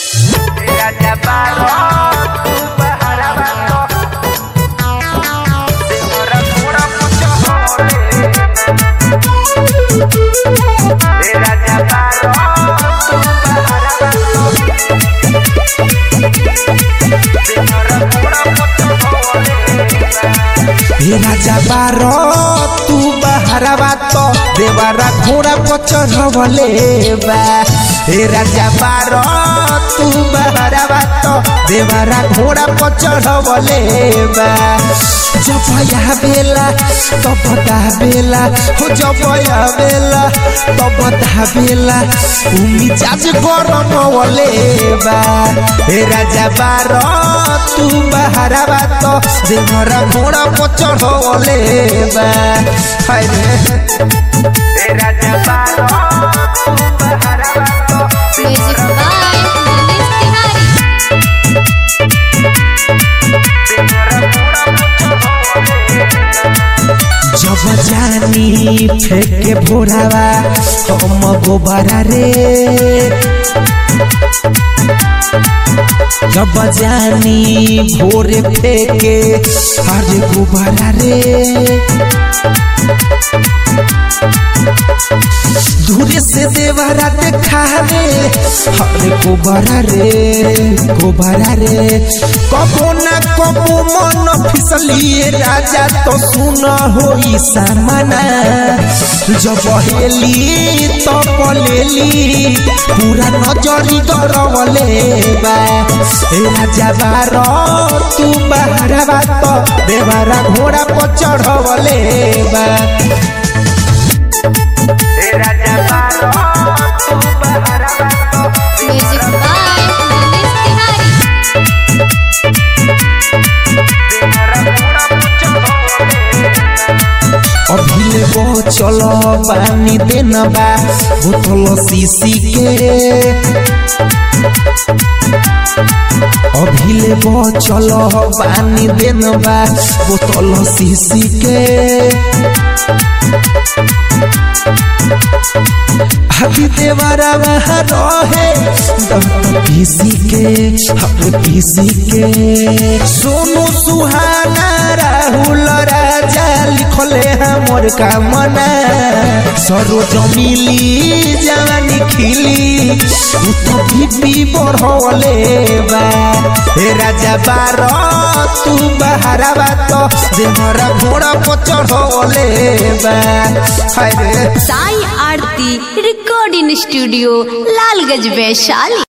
Raja Barok, Baharabato, Seorang kurang pucuk Raja Barok, Baharabato, Seorang kurang pucuk हे राजा बारो तू बहरवा तो देवारा घोड़ा को चढ़वले बा हे राजा बारो तू बहरवा तो देवारा घोड़ा को चढ़वले बा जब या बेला तब दा बेला हो जब या बेला तब दा बेला उमी जाज गरम वले बा हे राजा बारो तू बहरवा तो देवरा घोड़ा को चढ़वले बा हाय रे Raja Barok, Baharabato, music by Manish Tiwari जब जानी फेंके भोरावा हम गोबरा रे जब जानी भोरे फेंके अरे गोबरा रे दूरे से देवरा देखा रे अरे गोबरा रे गोबरा रे कबो ना कबो मन फिसलिए राजा तो सुन होई सामना जब हेली तो पलेली पूरा नजरी गरवले बा ए राजा बारो तू बाहरवा तो देवरा घोड़ा पर चढ़वले बा Raja Barok, Baharabato, music by Manish Tiwari अभिले वो चलो पानी देना बा बोतल सीसी के अभिले वो चलो पानी देना बा बोतल सीसी के अभी देवारा वहाँ रहे दम पीसी के हम पीसी के सोनू सुहाना राहुल राजा लिखले हमर कामना सरोज मिली जवानी खिली उ तो बीपी बढ़वले बा हे राजा बार तू बहरावा तो देहरा घोड़ा पर चढ़वले बा हाय रे साई आरती रिकॉर्डिंग स्टूडियो लालगंज वैशाली